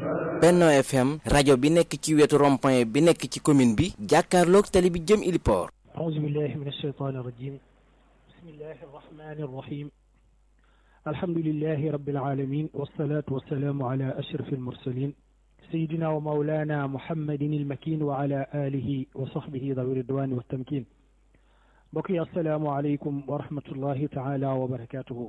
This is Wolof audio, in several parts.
Benno FM rajo bi nekk ci wetu rond-point bi nekk ci commune bi jàkkaarloog tali bi jëm Iliport. أعوذ بالله من الشيطان الرجيم بسم الله الرحمن الرحيم الحمد لله رب العالمين والصلاة والسلام على أشرف المرسلين سيدنا ومولانا محمد المكين وعلى آله وصحبه ذوي الرضوان والتمكين بقي السلام عليكم ورحمة الله تعالى وبركاته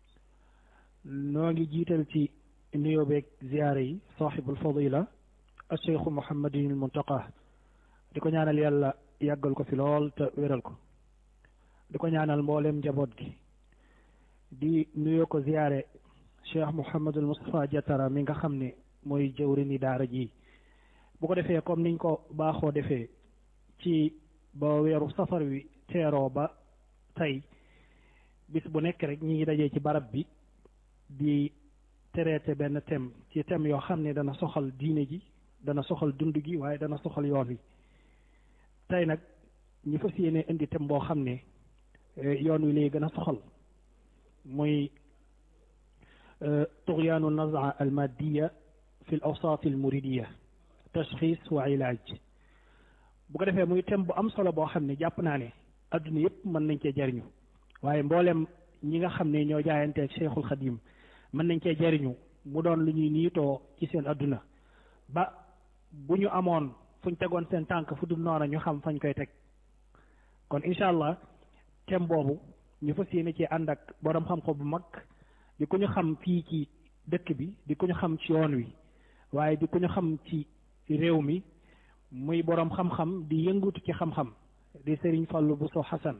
نوغي جيتلتي نيو بيك زياري صاحب الفضيلة الشيخ محمد المنتقى ديكو ñaanal yàlla yàggal ko fi lool te wéral ko di ko ñaanal mboolem njaboot gi di nuyoo ko ziyaare cheikh Mouhamadul Moustapha Diatara mi nga xam ne mooy jëwrini daara ji bu ko defee comme niñ ko baaxoo defee ci ba weeru safar wi teeroo ba tey bis bu nekk rek ñi ngi dajee ci barab bi di traité benn thème ci thème yoo xam ne dana soxal diine ji dana soxal dund gi waaye dana soxal yoon wi tey nag ñu fas yéene indi thème boo xam ne yoon wi lay gën a soxal muy tughyaanu nazaa al maddiya fi l awsaat al muridiya tashxis wa ilaaj bu ko defee muy thème bu am solo boo xam ne jàpp naa ne adduna yëpp mën nañ cee jariñu waaye mboolem ñi nga xam ne ñoo jaayanteeg cheikhul xadim mën nañ cee jariñu mu doon lu ñuy niitoo ci seen adduna ba bu ñu amoon fuñ tegoon seen tànk fu dul noona ñu xam fañ koy teg kon incha allah thème boobu ñu fas yéene ci ànd ak borom xam-xam bu mag di ko ñu xam fii ci dëkk bi di ko ñu xam ci yoon wi waaye di ko ñu xam ci réew mi muy borom xam-xam di yëngutu ci xam-xam di Serigne Fallou Bousso Hassan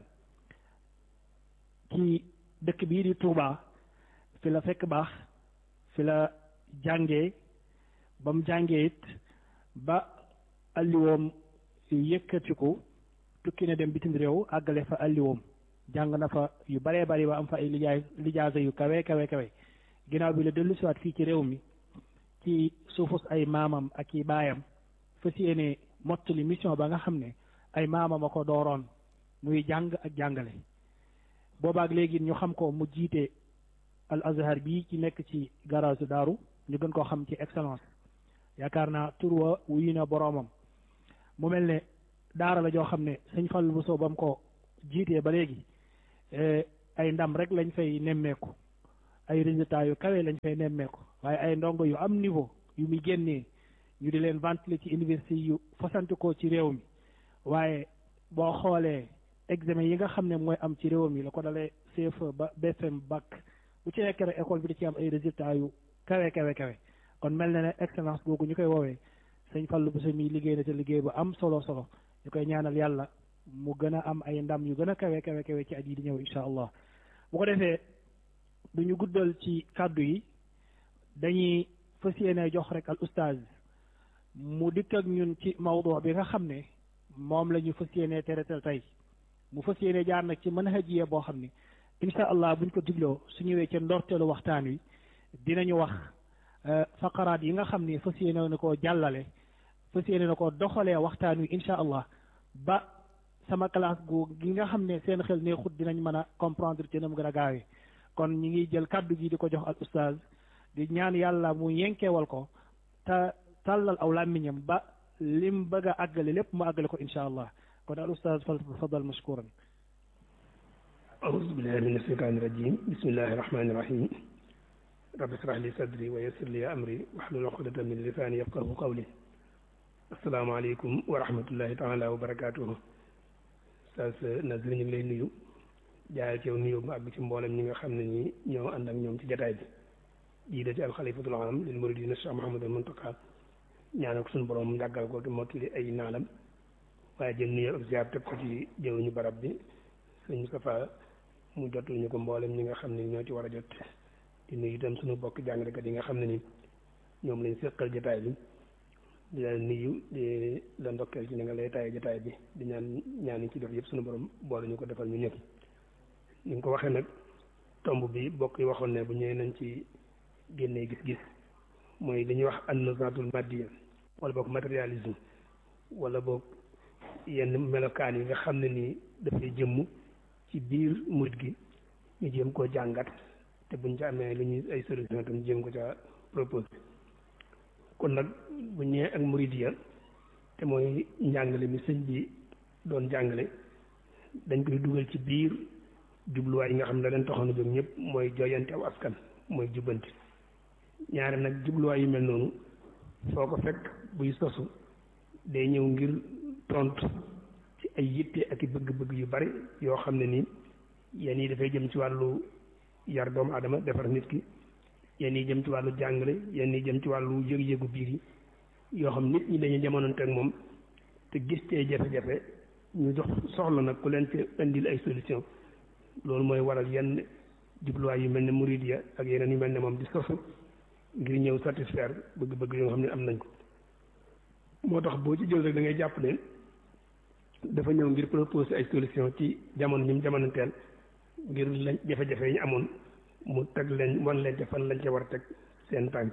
ci dëkk bii di Touba fi la fekk baax fi la jàngee ba mu jàngee it ba alliwoom yëkkatiku tukki na dem bitim réew àggale fa alliwoom jàng na fa yu baree bari ba am fa ay lijaay lijaasa yu kawe kawe kawe ginnaaw bi la dellu siwaat fii ci réew mi ci suufus ay maamam ak i baayam fas yéene mottali mission ba nga xam ne ay maamam a ko dooroon muy jàng ak jàngale boobaak léegi ñu xam ko mu jiite al azhar bii ci nekk ci garage daaru ñu gën koo xam ci excellence yaakaar naa tur wa wuyu na boroomam mu mel ne daara la joo xam ne sëñ Fallu Bousso ba mu ko jiitee ba léegi ay ndam rek lañ fay nemmeeku ay résultats yu kawe lañ fay nemmeeku waaye ay ndongo yu am niveau yu muy génnee ñu di leen ventiler ci université yu fasanti ko ci réew mi waaye boo xoolee examen yi nga xam ne mooy am ci réew mi la ko dalee CFE ba BFM bac bu ci nekk rek école bi da ci am ay résultats yu kawe kawe kawe kon mel na ne excellence googu ñu koy woowee sëñ Fallou Bousso mi liggéey na te liggéey bu am solo solo ñu koy ñaanal yàlla mu gën a am ay ndam yu gën a kawe kawe kawe ci at yi di ñëw incha allah bu ko defee du ñu guddal ci kàddu yi dañuy fas yéene jox rek al ustaaz mu dikk ak ñun ci mawdu bi nga xam ne moom la ñu fas yéene teretal tey mu fas yéene jaar nag ci manhajiya boo xam ne incha allah buñ ko digloo su ñëwee ca ndorteelu waxtaan wi dinañu wax faqaraat yi nga xam ne fas yéene na koo jàllale fas yéene na koo doxalee waxtaan wi incha allah ba sama classe gu gi nga xam ne seen xel neexut dinañ mën a comprendre ci na mu gën a gaawee kon ñi ngi jël kàddu gi di ko jox al ustaaz di ñaan yàlla mu yenkeewal ko te tàllal aw làmmiñam ba lim bëgg a àggale lépp mu àggale ko incha allah kon al ustaaz fal fadal mashkuran أعوذ بالله من الشيطان الرجيم بسم الله الرحمن الرحيم رب اشرح لي صدري ويسر لي أمري واحلل عقدة من لساني يفقه قولي السلام عليكم ورحمة الله تعالى وبركاته Oustaz Nazir ñu ngi lay nuyu jaayal ci yow nuyu bu àgg ci mboolem ñi nga xam ne ñi ñoo ànd ak ñoom ci jataay bi jiite ci alxalifatul am lil muridina Cheikh Mouhamadul Muntaqa ñaanal ko suñu borom yàggal ko te mottali ay naalam waaye jël nuyu ak ziar teg ko ci jëwuñu barab bi sëñ Moustapha mu jotul ñu ko mboolem ñi nga xam ne ñoo ci war a jot di nuyu itam suñu bokk jàngalekat yi nga xam ne ni ñoom lañ seqal jataay bi di la nuyu di la ndokkeel ci ni nga lay taay jataay bi di ñaan ñaan yi ci def yëpp suñu borom boole ñu ko defal ñu ñëpp ni nga ko waxee nag tomb bi bokk yi waxoon ne bu ñëwee nañ ci génnee gis-gis mooy li ñuy wax an-nazaatul maddiya wala boog matérialisme wala boog yenn melokaan yi nga xam ne nii dafay jëmm ci biir murit gi ñu jéem koo jàngat te buñ ci amee lu ñuy ay solution tam jéem ko ca proposé kon nag bu ñëwee ak muridiya te mooy njàngale mi sëñ bi doon jàngale dañ koy dugal ci biir jubluwaay yi nga xam ne da leen taxoon a jóg ñëpp mooy jooyante aw askan mooy jubbanti ñaare nag jubluwaay yu mel noonu foo ko fekk buy sosu day ñëw ngir tontu ci ay yitte ak i bëgg-bëgg yu bari yoo xam ne nii yenn yi dafay jëm ci wàllu yar doomu aadama defar nit ki yenn yi jëm ci wàllu jàngale yenn yi jëm ci wàllu yëg-yëgu biir yi yoo xam nit ñi dañuy jamonante ak moom te gis tee jafe-jafe ñu jox soxla nag ku leen ci indil ay solution loolu mooy waral yenn jubluwaay yu mel ne Mouridia ak yeneen yu mel ne moom di sosu ngir ñëw satisfaire bëgg-bëgg yoo xam ne am nañ ko moo tax boo ci jël rek da ngay jàpp ne dafa ñëw ngir proposer ay solution ci jamono ñi mu jamonanteel ngir lañ jafe-jafe yi ñu amoon mu teg leen wan leen ca fan lañ ca war a teg seen tànk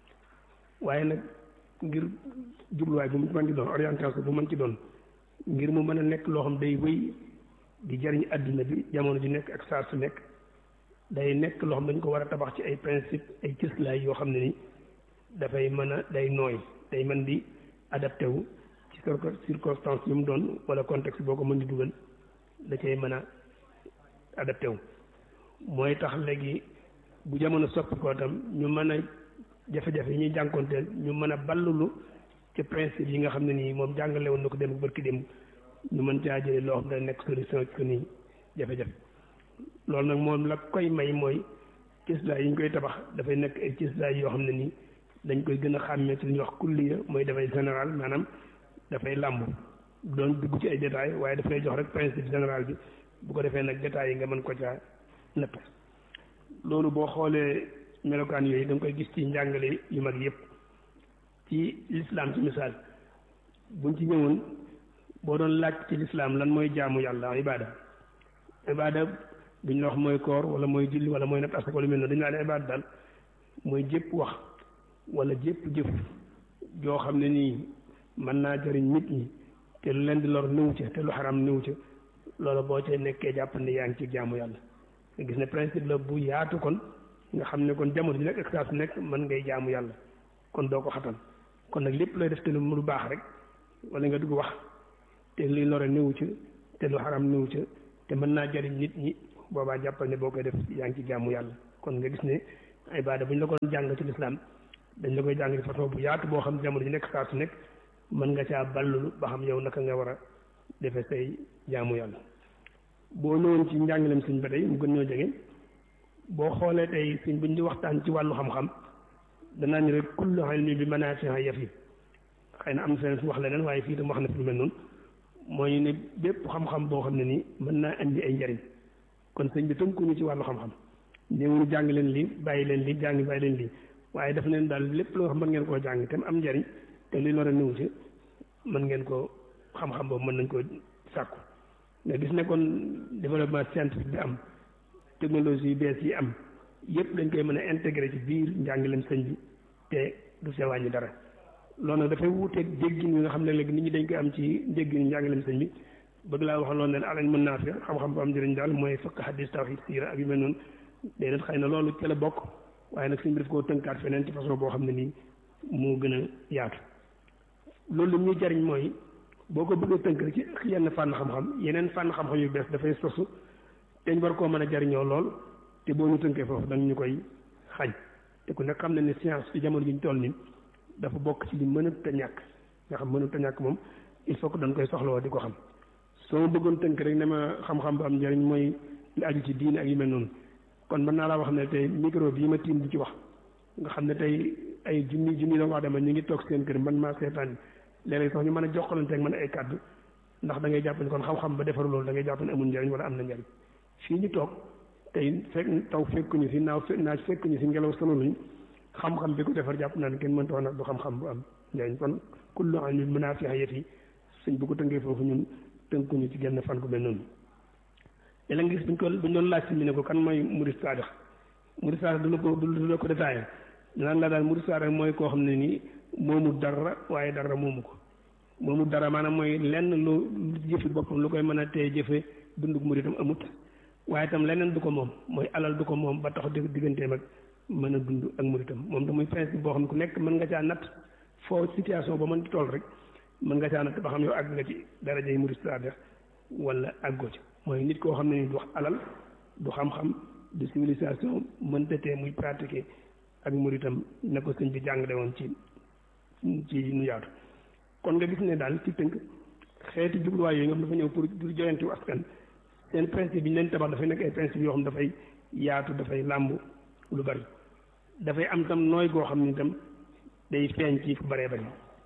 waaye nag ngir jubluwaay bu mu mën ci doon orientation bu mën ci doon ngir mu mën a nekk loo xam day wéy di jariñ àdduna bi jamono ju nekk ak saa su nekk day nekk loo xam dañ ko war a tabax ci ay principe ay cëslaay yoo xam ne ni dafay mën a day nooy day mën di adapté wu ci circonstance yu mu doon wala contexte boo ko mën di dugal da cay mën a adapté wu mooy tax léegi bu jamono soppi ko tam ñu mën a jafe-jafe yi ñuy jànkoonteel ñu mën a ballulu ci principe yi nga xam ne nii moom jàngale woon na ko dem bërki dem ñu mën caa jëlee loo xam ne nekk solution ci ko nii jafe-jafe loolu nag moom la koy may mooy cëslaay yi ñu koy tabax dafay nekk ay cëslaay yoo xam ne nii dañ koy gën a xàmmee ci li ñuy wax kulliya mooy dafay général maanaam dafay làmb doon dugg ci ay détails waaye daf lay jox rek principe général bi bu ko defee nag détails yi nga mën ko caa natt loolu boo xoolee melokaan yooyu da nga koy gis ci njàngale yu mag yëpp ci lislaam ci misaal buñ ci ñëwoon boo doon laaj ci lislaam lan mooy jaamu yàlla ibaada ibaada duñ la wax mooy koor wala mooy julli wala mooy natt asaka wala mel noonu dañu laa ne ibaada daal mooy jépp wax wala jépp jëf joo xam ne nii mën naa jëriñ nit ñi te lu leen di lor néew ca te lu xaram néew ca loolu boo cay nekkee jàpp ne yaa ngi ci jaamu yàlla nga gis ne principe la bu yaatu kon nga xam ne kon jamono ji nekk ak saa su nekk mën ngay jaamu yàlla kon doo ko xatal kon nag lépp looy def te lu mu baax rek wala nga dugg wax te luy lore néew ca te lu xaram néew ca te mën naa jëriñ nit ñi boobaa jàppal ne boo koy def yaa ngi ci jaamu yàlla kon nga gis ne ibaada bu ñu la ko jàng ci lislaam dañ la koy jàng ci façon bu yaatu boo xam jamono ji nekk saa su nekk mën nga caa ballulu ba xam yow naka nga war a defe say jaamu yàlla boo ñëwoon ci njàngaleem sëñ ba tey mu gën ñoo jege boo xoolee tey sëñ buñ di waxtaan ci wàllu xam-xam danaa ni rek kullu ilmi bi manaafi'a yafi xëy na am na feneen fu wax leneen waaye fii tam wax na fi lu mel noonu mooy ne bépp xam-xam boo xam ne nii mën naa indi ay njariñ kon sëñ bi tënkuñu ci wàllu xam-xam néewuñu jàng leen lii bàyyi leen lii jàng bàyyi leen lii waaye daf leen daal lépp loo xam mën ngeen koo jàng te mu am njariñ te li lor a néew ci mën ngeen ko xam-xam boobu mën nañ koo sàkku nga gis ne kon développement scientifique bi am technologie yu bees yi am yëpp dañ koy mën a intégré ci biir njàngaleem sëñ bi te du see wàññi dara loolu nag dafay wuuteeg déggin yi nga xam ne léegi nit ñi dañ koy am ci déggin njàngaleem sëñ bi bëgg laa wax loolu ne alañ mën naa fi xam-xam bu am njëriñ daal mooy fekk xadis tawhid siira ak yu mel noonu déedéet xëy na loolu ci la bokk waaye nag sëñ bi daf koo tënkaat feneen ci façon boo xam ne nii moo gën a yaatu loolu li ñuy jariñ mooy boo ko bëggee tënk rek ci yenn fànn xam-xam yeneen fànn xam-xam yu bees dafay sosu te ñu war koo mën a jariñoo lool te boo ñu tënkee foofu dañ ñu koy xañ te ku nekk xam ne ne science ci jamono ji ñu toll nii dafa bokk ci li mënut a ñàkk nga xam mënut a ñàkk moom il faut que dañ koy soxlawoo di ko xam soo ma bëggoon tënk rek ne ma xam-xam bu am njariñ mooy li aju ci diine ak yu mel noonu kon mën naa laa wax ne tey micro bii ma tiim di ci wax nga xam ne tey ay junni junni doomu aadama ñu ngi toog seen kër man maa seetaan léeg-léeg sax ñu mën a jokkalante ak man ay kàddu ndax da ngay jàpp ne kon xam-xam ba defaru loolu da ngay jàpp ne amul njariñ wala am na njariñ fii ñu toog tey fekk taw fekkuñu si naaw naaj fekkuñu si ngelaw sonaluñ xam-xam bi ko defar jàpp naa ne kenn mënta wax nag du xam-xam bu am njariñ kon kullu ilmin munaafi'a yati suñ bu ko tënkee foofu ñun tënkuñu ci genn fan ku mel noonu léeg nga gis buñ ko buñ doon laaj si mi ne ko kan mooy murid saadix murid saadix du la ko du la ko détaillé naan la daal murid saadix mooy koo xam ne nii moomu dara waaye dara moomu ko moomu dara maanaam mooy lenn lu jëfi boppam lu koy mën a tee jëfe dundug muridam amut waaye itam leneen du ko moom mooy alal du ko moom ba tax digganteem ak mën a dund ak muritam moom da muy principe boo xam ne ku nekk mën nga caa natt foo situation ba mën di toll rek mën nga caa natt ba xam yow àgg nga ci daraja yi murit saadix wala àggoo ci mooy nit koo xam ne ni du wax alal du xam-xam du civilisation mënta tee muy pratiquer ak muritam na ko sëñ bi jàngale woon ci ci nu yaatu kon nga gis ne daal ci tënk xeeti jubluwaay yooyu nga xam dafa ñëw pour pour joyanti wu askan seen principe yi ñu leen tabax dafay nekk ay principe yoo xam dafay yaatu dafay làmb lu bari dafay am tam nooy goo xam ni tam day feeñ ci fu baree bari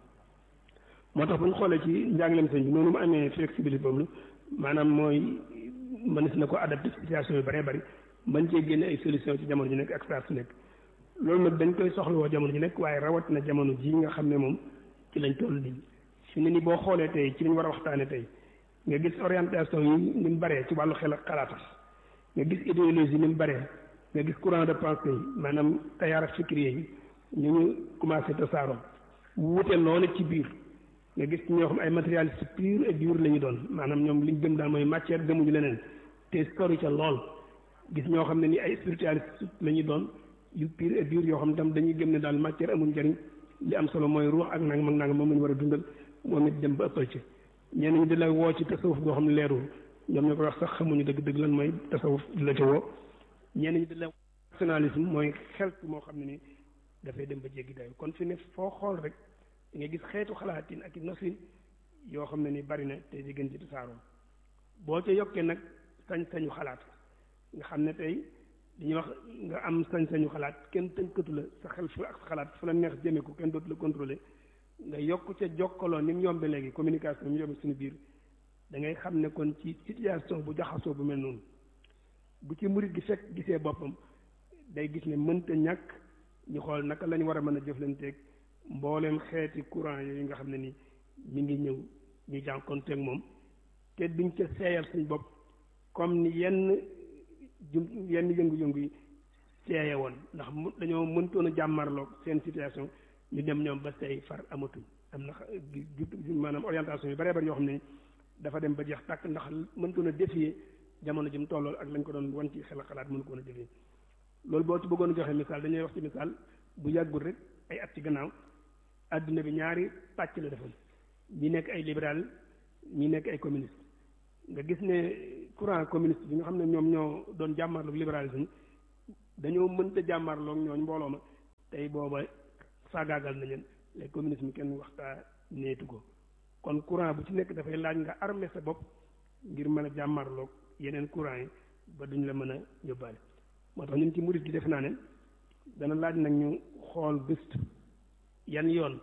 moo tax bu ñu xoolee ci njàngaleem sëñ bi noonu mu amee flexibilité boobu maanaam mooy mënees na ko adapté situation yu baree bari mën cee génne ay solution ci jamono ji nekk ak saa su nekk loolu nag dañ koy soxlawoo jamono ji nekk waaye rawat na jamono ji nga xam ne moom ci lañ toll nii fi ne ni boo xoolee tey ci lañ war a waxtaane tey nga gis orientation yi ni mu baree ci wàllu xel ak xalaatam nga gis idéologie ni mu baree nga gis courant de pensée yi maanaam tayaara fikriye yi ñu ñu commencé tasaaroo wuute loolu ci biir nga gis ñoo xam ay matérialiste pur et dur la ñu doon maanaam ñoom liñ gëm daal mooy matière gëmuñu leneen te sori ca lool gis ñoo xam ne ni ay spiritualiste la ñu doon yu pur et dur yoo xam ne tam dañuy gëm ne daal matière amul njëriñ li am solo mooy ruux ak nangam ak nangam moom la ñu war a dundal moom it dem ba ëppal ci ñenn ñi di la woo ci tasawuf goo xam ne leerul ñoom ñoo ko wax sax xamuñu dëgg-dëgg lan mooy tasawuf di la ca woo ñenn ñi di la nationalisme mooy xel moo xam ne ni dafay dem ba jéggi dayo kon fi ne foo xool rek nga gis xeetu xalaatin ak i nosin yoo xam ne ni bari na te di gën ci tasaaroo boo ca yokkee nag sañ-sañu xalaat nga xam ne tey dañuy wax nga am sañ-sañu xalaat kenn tënkatu la sa xel fu ak sa xalaat fu la neex jëme ko kenn dootu la contrôler nga yokk ca jokkaloo ni mu yombe léegi communication mu yombe suñu biir da ngay xam ne kon ci situation bu jaxasoo bu mel noonu bu ci murit gi fekk gisee boppam day gis ne mënta ñàkk ñu xool naka lañu war a mën a jëflanteeg mbooleem xeeti courant yooyu nga xam ne ni mi ngi ñëw ñu jànkonteeg moom te duñ ca seeyal suñ bopp comme ni yenn jum yenn yëngu-yëngu yi seeye woon ndax mu dañoo mëntoon a jàmmarloog seen situation ñu dem ñoom ba say far amatuñ am na maanaam orientation yu baree bari yoo xam ne dafa dem ba jeex tàkk ndax mëntoon a défier jamono ji mu tollool ak lañ ko doon wan ci xel xalaat mënu ko woon a défier loolu boo ci bëggoon a joxe misaal dañuy wax ci misaal bu yàggul rek ay at ci gannaaw adduna bi ñaari pàcc la defoon ñi nekk ay libéral ñi nekk ay communiste nga gis ne courant communiste bi nga xam ne ñoom ñoo doon jàmmarloog libéralisme dañoo mënta jàmmarloog ñooñ mbooloo ma tey booba faagaagal na leen les communisme kenn waxtaa neetu ko kon courant bu ci nekk dafay laaj nga armé sa bopp ngir mën a jàmmarloog yeneen courant yi ba duñ la mën a yóbbaale moo tax ñun ci murit gi def naa ne dana laaj nag ñu xool gëstu yan yoon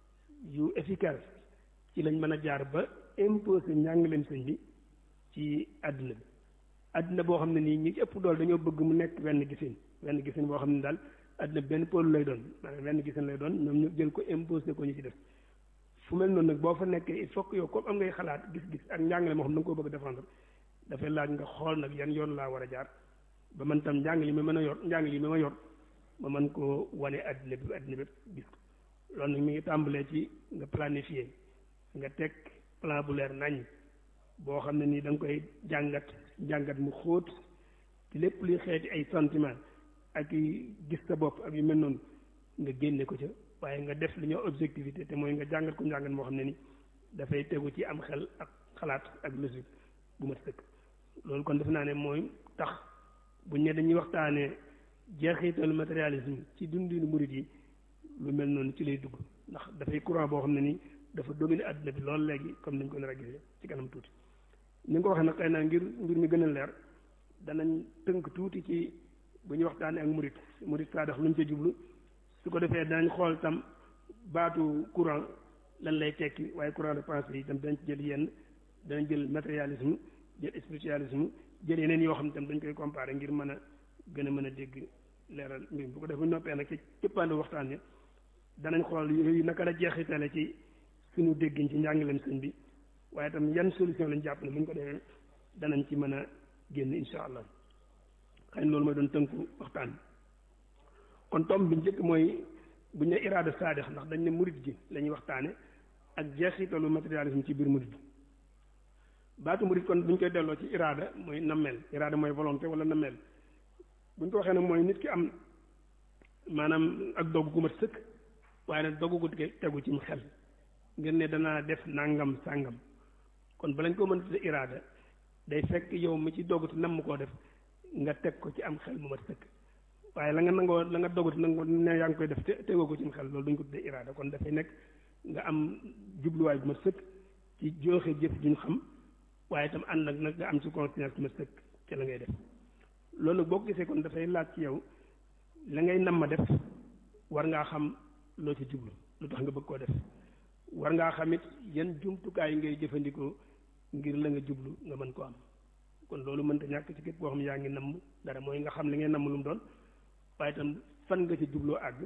yu efficace ci lañ mën a jaar ba imposer njàngaleem sëñ bi ci àdduna bi àdduna boo xam ne nii ñi ci ëpp dool dañoo bëgg mu nekk wenn gisin wenn gisin boo xam ne daal àdduna bi benn pôle lay doon maanaam wenn gisin lay doon ñoom ñu jël ko imposer ko ñu ci def fu mel noonu nag boo fa nekkee il faut que yow comme am ngay xalaat gis-gis ak njàngale moo xam da nga koo bëgg défendre dafay laaj nga xool nag yan yoon laa war a jaar ba man tam njàng li ma mën a yor njàng li ma ma yor ma mën koo wane àddina bi àddina bépp gis ko loolu nag mi ngi tàmbalee ci nga planifier nga teg plan bu leer nañ boo xam ne nii da nga koy jàngat jàngat mu xóot ci lépp luy xeeti ay sentiment ak i gis sa bopp ak yu mel noonu nga génne ko ca waaye nga def li ñoo objectivité te mooy nga jàngat ko njàngat moo xam ne ni dafay tegu ci am xel ak xalaat ak logique bu mat sëkk loolu kon def naa ne mooy tax buñ ne dañuy waxtaanee jeexitalu matérialisme ci dundinu murit yi lu mel noonu ci lay dugg ndax dafay courant boo xam ne nii dafa dominer àdduna bi loolu léegi comme niñ ko nar a gisee ci kanam tuuti ni nga ko waxee nag xëy na ngir mbir mi gën a leer danañ tënk tuuti ci bu ñuy waxtaanee ak murit murit saa dax lu ñu ca jublu su ko defee danañ xool tam baatu courant lan lay tekki waaye courant de pensée yi tam dañ ci jël yenn danañ jël matérialisme jël spiritualisme jël yeneen yoo xam ne tam dañ koy comparer ngir mën a gën a mën a dégg leeral mbir bu ko defee noppee nag ci cëppaandu waxtaan wi danañ xool yooyu naka la jeexitale ci suñu déggiñ ci njàngaleem sëñ bi waaye tam yan solution lañ jàpp ne bu ñu ko defee danañ ci mën a génn insha allah xëy na loolu mooy doon tënku waxtaan kon tomb bi njëkk mooy bu ñu ne iraada saadex ndax dañ ne murit gi la ñuy waxtaane ak jeexitalu matérialisme ci biir murit gi baatu murit kon bu ñu koy delloo ci iraada mooy nammeel iraada mooy volonté wala nammeel bu ñu ko waxee nag mooy nit ki am maanaam ak dogg gu mat sëkk waaye nag dogg gu tegu ci xel ngir ne danaa def nangam sàngam kon balañ ko mën tudde iraada day fekk yow mi ci doggutu nam koo def nga teg ko ci am xel mu mat sëkk waaye la nga nangoo la nga doggutu nangoo ne yaa ngi koy def te tegoo ko ci xel loolu duñ ko tudde iraada kon dafay nekk nga am jubluwaay bu mat sëkk ci jooxe jëf juñ xam waaye itam ànd nag nag nga am ci conscience bu mat sëkk ci la ngay def loolu nag boo ko gisee kon dafay laaj ci yow la ngay nam ma def war ngaa xam loo ci jublu lu tax nga bëgg koo def war ngaa xam it yan jumtukaay ngay jëfandikoo ngir la nga jublu nga mën ko am kon loolu mënta ñàkk ci képp koo xam yaa ngi namm dara mooy nga xam li ngay namm lu mu doon waaye itam fan nga ci jubloo àgg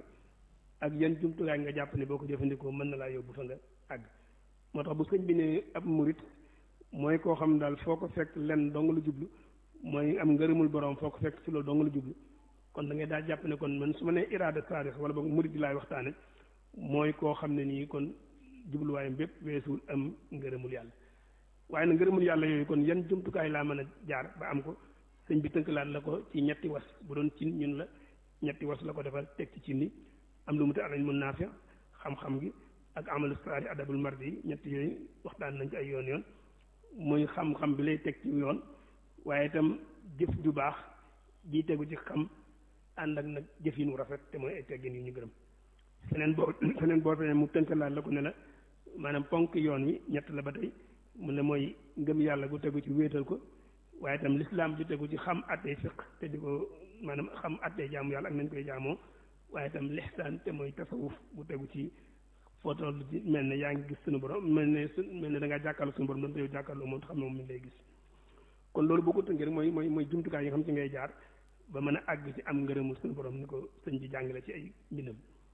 ak yan jumtukaay nga jàpp ne boo ko jëfandikoo mën na laa yóbbu fa nga àgg moo tax bu sëñ bi ne ab murit mooy koo xam daal foo ko fekk lenn dong lu jublu mooy am ngërëmul borom foo ko fekk ci loolu dong lu jublu kon da ngay daal jàpp ne kon man su ma nee iraada saadix wala boog murit bi laay waxtaane mooy koo xam ne nii kon jubluwaayam bépp weesuwul am ngërëmul yàlla waaye nag ngërëmul yàlla yooyu kon yan jumtukaay laa mën a jaar ba am ko sëñ bi tënkalaat la ko ci ñetti was bu doon cin ñun la ñetti was la ko defal teg ci cin ni am lu mu te alañ mun naafi xam-xam gi ak amalu saari adabul mardi yi ñetti yooyu waxtaan nañ ci ay yoon yoon muy xam-xam bi lay teg ci yoon waaye itam jëf ju baax ji tegu ci xam ànd ak nag jëf yi nu rafet te mooy ay teggin yu ñu gërëm feneen boo feneen boo feneen mu tënkalaat la ko ne la maanaam ponk yoon wi ñett la ba tey mu ne mooy ngëm yàlla gu tegu ci wéetal ko waaye itam lislaam ju tegu ci xam attey fiq te di ko maanaam xam attey jaamu yàlla ak nañ koy jaamoo waaye itam lixsaan te mooy tasawuf bu tegu ci foo toll ci mel ne yaa ngi gis suñu borom mel ne su mel ne da ngaa jàkkaarloo suñu borom doon te yow jàkkaarloo moom xam ne moom mi ngi lay gis kon loolu boo ko tënkee rek mooy mooy mooy jumtukaay yi nga xam ci ngay jaar ba mën a àgg ci am ngërëmul suñu borom ni ko sëñ bi jàngale ci ay mbindam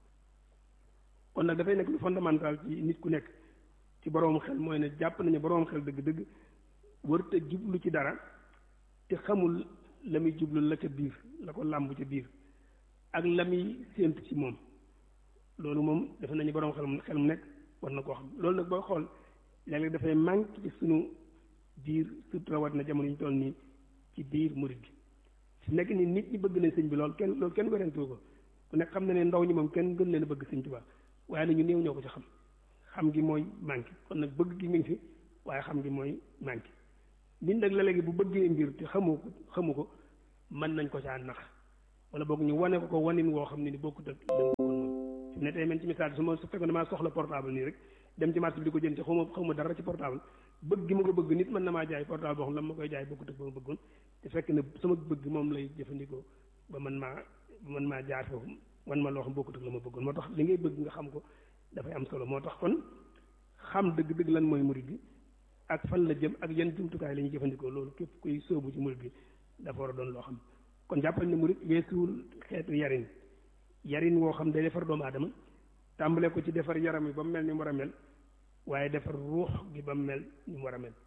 kon nag dafay nekk lu fondamental ci nit ku nekk ci boroom xel mooy ne jàpp nañu boroom xel dëgg-dëgg warut a jublu ci dara te xamul la muy jublu la ca biir la ko làmb ca biir ak la muy séentu ci moom loolu moom defe nañu boroom xel mu xel mu nekk war na koo xam loolu nag boo xool léeg-léeg dafay manque ci sunu biir surtout rawat na jamono ñu toll nii ci biir murid gi su nekk ni nit ñi bëgg nañ sëñ bi loolu kenn loolu kenn werentu ko ku nekk xam na ne ndaw ñi moom kenn gën leen a bëgg sëñ Tuubaa waaye nag ñu néew ñoo ko ci xam xam gi mooy manqué kon nag bëgg gi mi ngi fi waaye xam gi mooy manqué nit nag la léegi bu bëggee mbir te xamu ko xamu ko mën nañ ko caa nax wala boog ñu wane ko ko wanin woo xam ne ni bokkut ak dëgg woon moom fi mu ne tey man ci misaal su ma su fekkoon damaa soxla portable nii rek dem ci marché bi di ko jënd te xaw ma xaw ma dara ci portable bëgg gi ma ko bëgg nit mën na maa jaay portable boo xam ne la ma koy jaay bokkut ak ba ma bëggoon te fekk na sama bëgg moom lay jëfandikoo ba man maa ba man maa jaar foofu man ma loo xam bokkut ak la ma bëggoon moo tax li ngay bëgg nga xam ko dafay am solo moo tax kon xam dëgg-dëgg lan mooy murid bi ak fan la jëm ak yan jumtukaay la ñuy jëfandikoo loolu képp kuy sóobu ci murid bi dafa war a doon loo xam kon jàppal ne murid weesuwul xeetu yarin yarin woo xam day defar doomu aadama tàmbale ko ci defar yaram yi ba mu mel ni mu war a mel waaye defar ruux gi ba mu mel ni mu war a mel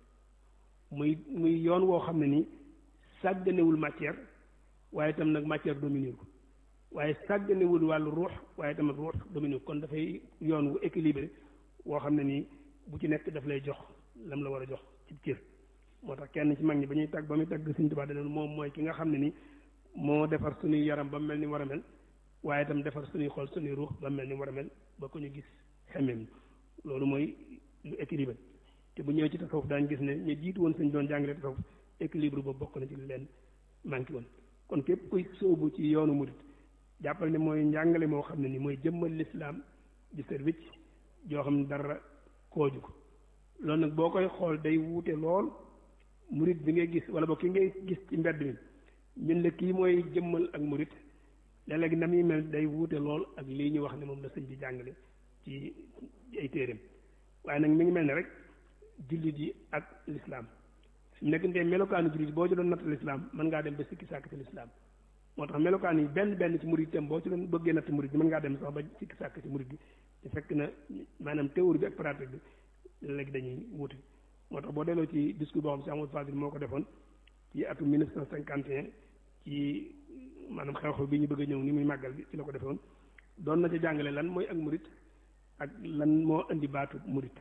muy muy yoon woo xam ne nii sàgganewul matière waaye itam nag matière dominer ko waaye sàgganewul wàllu ruux waaye tamit ruux dominer ko kon dafay yoon wu équilibré woo xam ne nii bu ci nekk daf lay jox lam la war a jox ci cër moo tax kenn ci mag ñi ba ñuy tàgg ba muy tàgg Sëñ Tuubaa danoon moom mooy ki nga xam ne ni moo defar suñuy yaram ba mu mel ni mu war a mel waaye itam defar suñuy xol suñuy ruux ba mu mel ni mu war a mel ba ko ñu gis xemmeem loolu mooy lu équilibré te bu ñëwee ci tasawuf daañu gis ne ñu jiitu woon suñ doon jàngale tasawuf équilibre boobu bokk na ci leen manqué woon kon képp kuy sóobu ci yoonu murit jàppal ne mooy njàngale moo xam ne ni mooy jëmmal lislaam di service joo xam ne dara kooju ko loolu nag boo koy xool day wuute lool murit bi ngay gis wala boo ki ngay gis ci mbedd mi ñun la kii mooy jëmmal ak murit léeg-léeg na muy mel day wuute lool ak lii ñu wax ne moom la sëñ bi jàngale ci ay téeréem waaye nag mi ngi mel ne rek jullit yi ak lislaam su nekk ndee melokaanu jullit boo ci doon natt lislaam mën ngaa dem ba sikki sàkk ci lislaam moo tax melokaan yi benn benn ci murit tam boo ci doon bëggee natt murit bi mën ngaa dem sax ba sikki sàkk ci murit bi te fekk na maanaam théorie bi ak pratique bi léegi dañuy wuute moo tax boo delloo ci discours boo xam si Amadou Fadil moo ko defoon ci atum 1951 ci maanaam xew-xew bi ñu bëgg a ñëw ni muy màggal bi ci la ko defoon doon na ca jàngale lan mooy ak murit ak lan moo indi baatu murit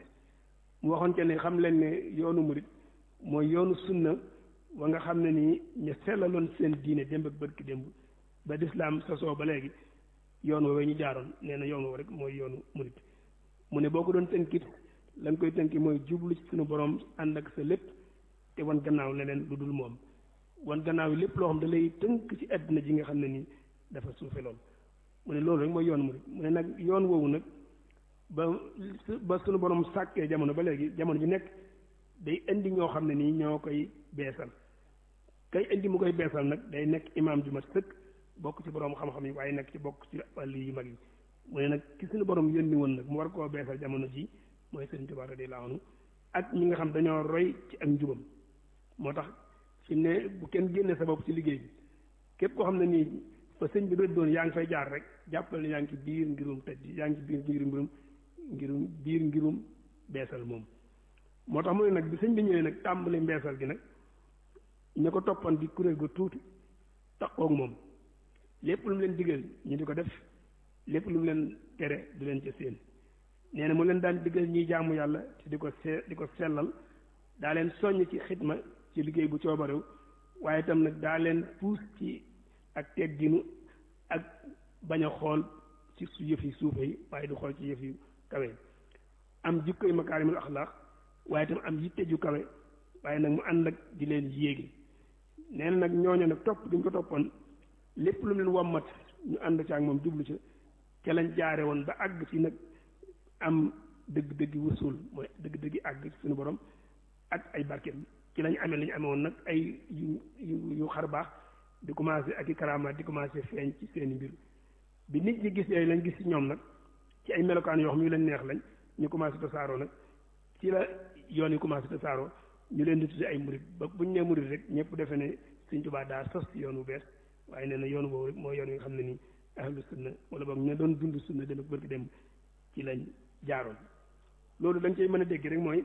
mu waxoon ca ne xam leen ne yoonu murit mooy yoonu sunna wa nga xam ne nii ñu sellaloon seen diine démb ak bërki démb ba lislaam sosoo ba léegi yoon woowee ñu jaaroon nee na yoon woowu rek mooy yoonu murit mu ne boo ko doon tënkit la nga koy tënki mooy jublu ci suñu borom ànd ak sa lépp te wan gannaaw leneen lu dul moom wan gannaaw yi lépp loo xam da lay tënk ci àddina ji nga xam ne nii dafa suufe lool mu ne loolu rek mooy yoon murit mu ne nag yoon woowu nag ba ba suñu borom sàkkee jamono ba léegi jamono ji nekk day indi ñoo xam ne nii ñoo koy beesal kay indi mu koy beesal nag day nekk imaam ju mat sëkk bokk ci borom xam-xam yi waaye nekk ci bokk ci wàll yu mag yi mu ne nag ki suñu borom yónni woon nag mu war koo beesal jamono ji mooy Sëriñ Tuubaa radiyallaahu anhu ak ñi nga xam dañoo roy ci ak njubam moo tax fi ne bu kenn génne sa bopp ci liggéey bi képp koo xam ne nii fa sëñ bi rëddoon yaa ngi fay jaar rek jàppal ne yaa ngi ci biir ngirum tëj yaa ngi ci biir ngirum mbirum ngirum biir ngirum beesal moom moo tax mu ne nag bi sëñ bi ñëwee nag tàmbali mbeesal gi nag ña ko toppan di kuréel ga tuuti taxoog moom lépp lu mu leen digal ñu di ko def lépp lu mu leen tere du leen ca seen nee na mu leen daan digal ñuy jaamu yàlla te di ko see di ko sellal daa leen soññ ci xidma ci liggéey bu coobarew waaye itam nag daa leen puus ci ak tegginu ak bañ a xool ci su yëf yi suufe yi waaye du xool ci yëf yu kawe am jikkoy makaarimul axlaaq waaye itam am yitte ju kawe waaye nag mu ànd ak di leen yéegi nee na nag ñooñu nag topp gi ñu ko toppoon lépp lu mu leen wommat ñu ànd ci ak moom jublu ca ca lañ jaare woon ba àgg ci nag am dëgg-dëggi wusul mooy dëgg-dëggi àgg ci suñu borom ak ay barkeem ci lañ amee li ñu amee woon nag ay yu yu yu xar baax di commencé ak i karamaat di commencé feeñ ci seeni mbir bi nit ñi gis yooyu lañ gis ci ñoom nag ci ay melokaan yoo xam yu leen neex lañ ñu commencé tasaaroo nag ci la yoon yi commencé tasaaroo ñu leen di tudde ay murit ba bu ñu nee murit rek ñëpp defe ne Sëñ Tuubaa daa sos ci yoon wu bees waaye nee na yoon boobu rek mooy yoon wi nga xam ne nii ahlu sunna wala boog ñu doon dund sunna dem ak bërki dem ci lañ jaaroon loolu dañ cey mën a dégg rek mooy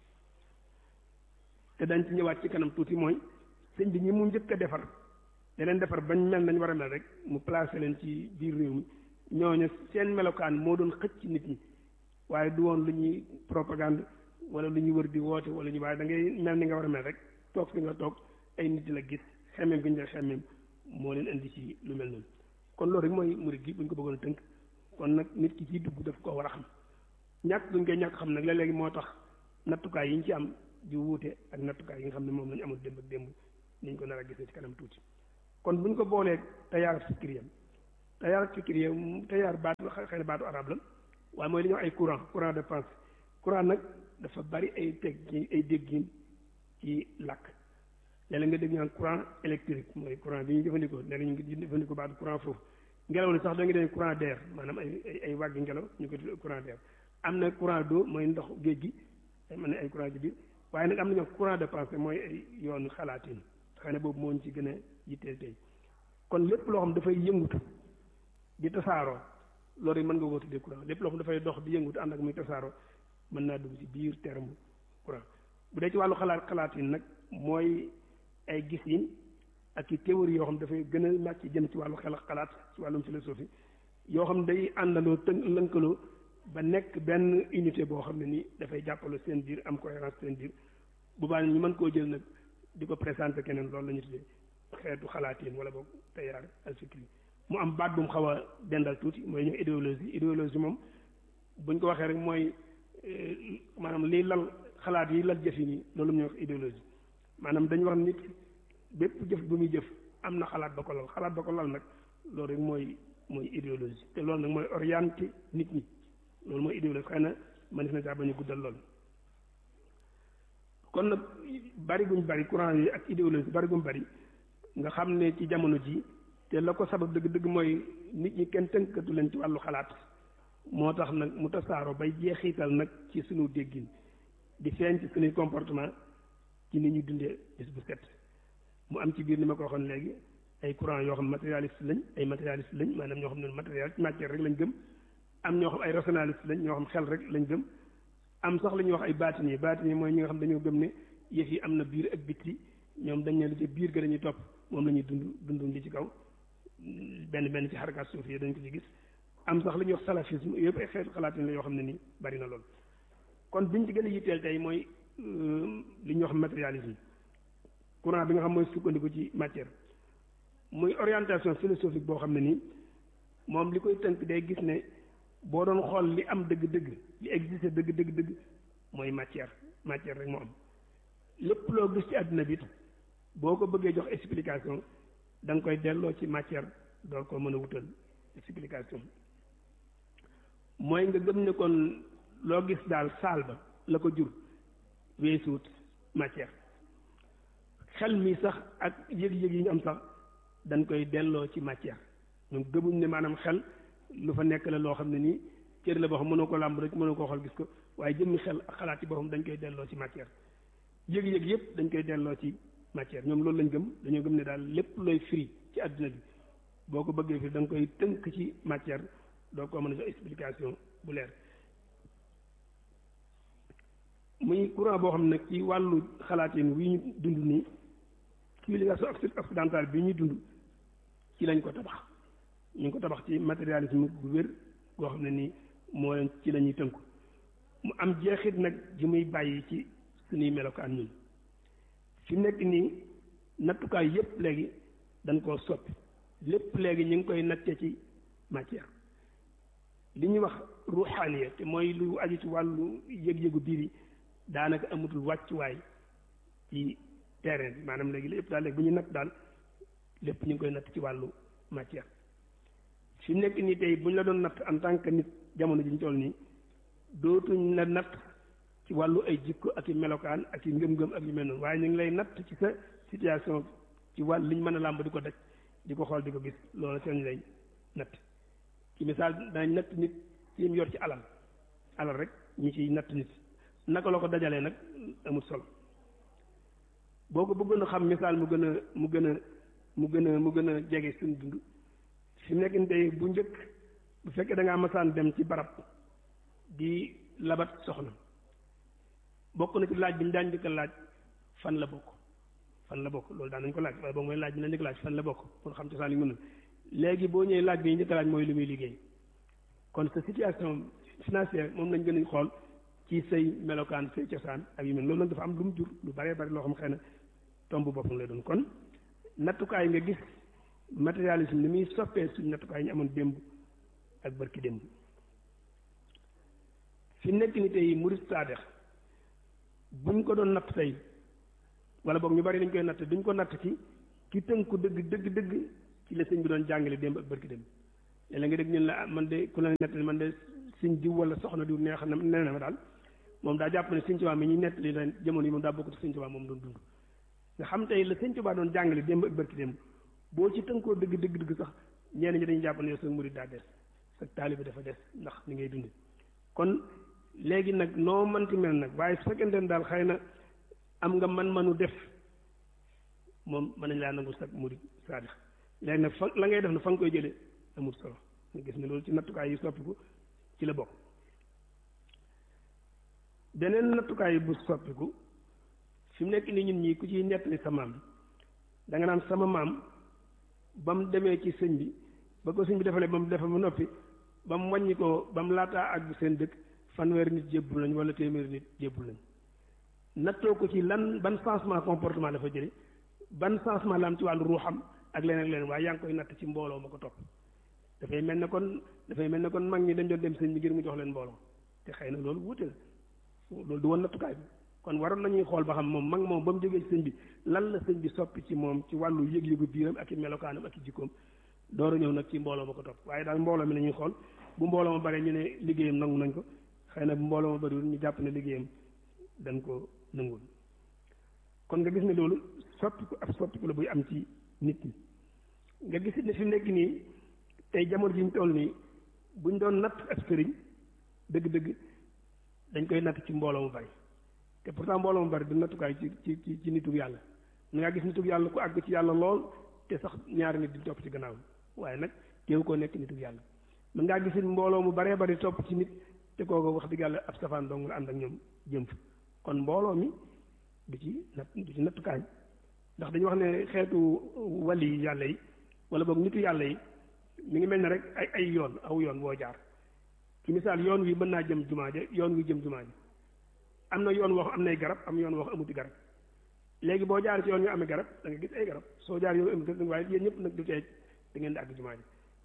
te dañ ci ñëwaat ci kanam tuuti mooy sëñ bi ñi mu njëkk a defar da leen defar bañ mel nañ war a mel rek mu placé leen ci biir réew mi ñooñu seen melokaan moo doon xëcc nit ñi waaye du woon lu ñuy propagande wala lu ñuy wër di woote wala ñu waaye da ngay mel ni nga war a mel rek toog fi nga toog ay nit di la gis xemmeem gi ñu la xemmeem moo leen indi ci lu mel noonu kon loolu rek mooy murid gi bu ñu ko bëggoon a tënk kon nag nit ki ciy dugg daf ko war a xam ñàkk duñ koy ñàkk xam nag léeg-léegi moo tax nattukaay yi ñu ci am di wuute ak nattukaay yi nga xam ne moom lañu amul démb ak démb ni ñu ko nar a gisee ci kanam tuuti kon bu ñu ko boolee tayaar fikriya tayaar fikriya tayaar baatu xëy na baatu arab la waaye mooy li ñuy wax ay courant courant de pensée courant nag dafa bari ay teg ay déggin ci làkk léeg-léeg nga dégg ñu naan courant électrique mooy courant bi ñu jëfandikoo léeg-léeg ñu ngi jëfandikoo baatu courant foofu ngelaw li sax da nga dégg courant d'air maanaam ay ay ay wàggi ngelaw ñu ko tuddee courant d'air am na courant d'eau mooy ndox géej gi ay mën ne ay courant ci biir waaye nag am nañu courant de pensée mooy ay yoonu xalaatin xëy na boobu moo ñu ci gën a yitteel tey kon lépp loo xam dafay yëngutu di tasaaroo loolu mën nga koo tuddee courant lépp loo xam dafay dox di yëngutu ànd ak muy tasaaroo mën naa dugg ci biir terme courant bu dee ci wàllu xalaat xalaatin nag mooy ay gis-yin ak i théorie yoo xam dafay gën a màcc jëm ci wàllu xel xalaat ci wàllum philosophie yoo xam day àndandoo tënk lënkaloo ba nekk benn unité boo xam ne nii dafay jàppaloo seen biir am cohérence seen biir bu baax ñu mën koo jël nag di ko présenté keneen loolu la ñu tuddee xeetu xalaatiin wala boog tayaar alfikri mu am baat bu mu xaw a dendal tuuti mooy ñu idéologie idéologie moom buñ ko waxee rek mooy maanaam liy lal xalaat yi lal jëf yi nii loolu mu ñuy wax idéologie maanaam dañu wax nit bépp jëf bu muy jëf am na xalaat ba ko lal xalaat ba ko lal nag loolu rek mooy mooy idéologie te loolu nag mooy orienté nit ñi loolu mooy idéologie xëy na mënees na caa bañ a guddal lool. kon nag bari guñ bari courant yi ak idéologie bari guñ bari nga xam ne ci jamono ji te la ko sabab dëgg-dëgg mooy nit ñi kenn tënkatu leen ci wàllu xalaat moo tax nag mu tasaaroo bay jeexital nag ci suñu déggin di feeñ ci suñuy comportement ci ni ñu dundee bis bu set mu am ci biir ni ma ko waxoon léegi ay courant yoo xam matérialiste lañ ay matérialiste lañ maanaam ñoo xam ne matériel ci matière rek lañ gëm am ñoo xam ay rationaliste lañ ñoo xam xel rek lañ gëm am sax la ñuy wax ay baatini yi baatini yi mooy ñi nga xam dañoo gëm ne yëf yi am na biir ak bitti ñoom dañ ne li ci biir ga dañuy topp moom la ñuy dund dundum li ci kaw benn benn ci xarakaat suuf yi dañ ko ci gis am sax la ñuy wax salafisme yëpp ay xeetu xalaatin la yoo xam ne nii bari na lool kon biñ ci gën a yitteel tey mooy li ñuy wax matérialisme courant bi nga xam mooy sukkandiku ci matière muy orientation philosophique boo xam ne nii moom li koy tënk day gis ne boo doon xool li am dëgg-dëgg li existe dëgg dëgg dëgg mooy matière matière rek moo am lépp loo gis ci àdduna bi boo ko bëggee jox explication da nga koy delloo ci matière door ko mën a wutal explication mooy nga gëm ne kon loo gis daal saal ba la ko jur weesuut matière xel mi sax ak yëg-yëg yi ñu am sax dañ koy delloo ci matière ñoom gëmuñ ne maanaam xel lu fa nekk la loo xam ne nii cër la boo xam mënoo ko làmb rek mënoo koo xool gis ko waaye jëmmi xel ak xalaat ci boppam dañ koy delloo ci matière yëg-yëg yëpp dañ koy delloo ci matière ñoom loolu lañ gëm dañoo gëm ne daal lépp looy firi ci àdduna bi boo ko bëggee firi da nga koy tënk ci matière doo ko mën a jox explication bu leer muy courant boo xam ne nag ci wàllu xalaatin wi ñu dund nii civilisation occidentale bi ñuy dund ci lañ ko tabax ñu ngi ko tabax ci matérialisme bu wér goo xam ne nii moo leen ci la ñuy tënku mu am jeexit nag ji muy bàyyi ci suñuy melokaan ñun fi nekk nii nattukaay yépp léegi dañ koo soppi lépp léegi ñu ngi koy natte ci matière li ñuy wax ruuxaaniya te mooy lu aju ci wàllu yëg-yëgu biir yi daanaka amatul wàccuwaay ci terrain bi maanaam léegi lépp daal léegi bu ñu natt daal lépp ñu ngi koy natt ci wàllu matière fi nekk nii tey bu ñu la doon natt en tant que nit jamono ji ñu toll nii dootuñ la natt ci wàllu ay jikko ak i melokaan ak i ngëm-ngëm ak yu mel noonu waaye ñu ngi lay natt ci sa situation ci wàll liñ mën a làmb di ko daj di ko xool di ko gis loolu seen lay natt ci misaal danañ natt nit ci yim yor ci alal alal rek ñi ciy natt nit naka la ko dajalee nag amul solo boo ko bëggoon a xam misaal mu gën a mu gën a mu gën a mu gën a jege suñu dund fi mu nekk nii tey bu njëkk bu fekkee da ngaa masaan dem ci barab di labat soxna bokk na ci laaj bi ñu daan njëkk a laaj fan la bokk fan la bokk loolu daan nañ ko laaj waaye boobu mooy laaj bi ñu njëkk laaj fan la bokk pour xam cosaan yi mën na léegi boo ñëwee laaj bi ñu njëkk a laaj mooy lu muy liggéey kon sa situation financière moom lañ gën a xool ci say melokaan say cosaan ak yu mel loolu nag dafa am lu mu jur lu baree bari loo xam xëy na tomb boppam lay doon kon nattukaay nga gis matérialisme ni muy soppee suñ nattukaay ñu amoon démb ak barki démb fi nekk ni tey murid saadex buñ ko doon natt tey wala boog ñu bari dañ koy natt duñ ko natt ci ki tënku dëgg dëgg dëgg ci la sëñ bi doon jàngale démb ak barki démb léeg-léeg nga dégg ñun la man de ku la nett man de sëñ diw wala soxna diw neex na nee na ma daal moom daa jàpp ne sëñ Tuubaa mi ñuy nett li leen jamono yi moom daa bokk ci sëñ Tuubaa moom doon dund nga xam tey la sëñ Tuubaa doon jàngale démb ak barki démb boo ci tënkoo dëgg dëgg dëgg sax ñenn ñi dañuy jàpp ne yow sa murid daa des sa taalibe dafa des ndax ni ngay dund kon léegi nag noo mënti mel nag waaye su fekkente ne daal xëy na am nga man-manu def moom mën nañ laa nangu sag murid saadix léegi nag fa la ngay def na fa nga koy jëlee amul solo nga gis ne loolu ci nattukaay yi soppiku ci la bokk beneen nattukaay bu soppiku fi mu nekk nii ñun ñii ku ciy nettali sa maam da nga naan sama maam ba mu demee ci sëñ bi ba ko sëñ bi defalee ba mu defa ba noppi ba mu wàññi ko ba mu laataa ak seen dëkk fanweeri nit jébbul nañ wala téeméeri nit jébbul nañ nattoo ko ci lan ban changement comportement dafa jële ban changement la am ci wàllu ruuxam ak leneen ak leneen waaye yaa ngi koy natt ci mbooloo ma ko topp dafay mel ne kon dafay mel ne kon mag ñi dañ doon dem sëñ bi ngir mu jox leen mbooloo te xëy na loolu wuute la loolu du woon nattukaay bi kon waroon nañuy xool ba xam moom mag moom ba mu jógee ci sëñ bi lan la sëñ bi soppi ci moom ci wàllu yëg-yëgu biiram ak i melokaanam ak i jikkoom door a ñëw nag ci mbooloo ma ko topp waaye daal mbooloo mi la ñuy xool bu mbooloo ma bare ñu ne liggéeyam nangu nañ ko xëy na bu mbooloo ma bariwul ñu jàpp ne liggéeyam dañ ko nangul kon nga gis ne loolu soppiku ab soppiku la buy am ci nit ñi nga gis ne fi mu nekk nii tey jamono ji ñu toll nii buñ doon natt ab sëriñ dëgg-dëgg dañ koy natt ci mbooloo mu bari te pourtant mbooloo mu bari du nattukaay ci ci ci ci nitug yàlla na ngaa gis nitug yàlla ku àgg ci yàlla lool te sax ñaari nit di topp ci gannaaw waaye nag teewu koo nekk nitug yàlla mën ngaa gis mbooloo mu baree bari topp ci nit te kooku wax dëgg yàlla ab safaan dong la ànd ak ñoom jëm fa kon mbooloo mi du ci natt du ci nattukaay ndax dañu wax ne xeetu wali yàlla yi wala boog nitu yàlla yi mi ngi mel ne rek ay ay yoon aw yoon woo jaar ci misaal yoon wi mën naa jëm jumaa ja yoon wi jëm jumaa ja am na yoon wax am nay garab am yoon wax amuti garab léegi boo jaar ci yoon yu amee garab da nga gis ay garab soo jaar yoon amul garab waaye yéen ñëpp nag du tee da ngeen di àgg jumaa ja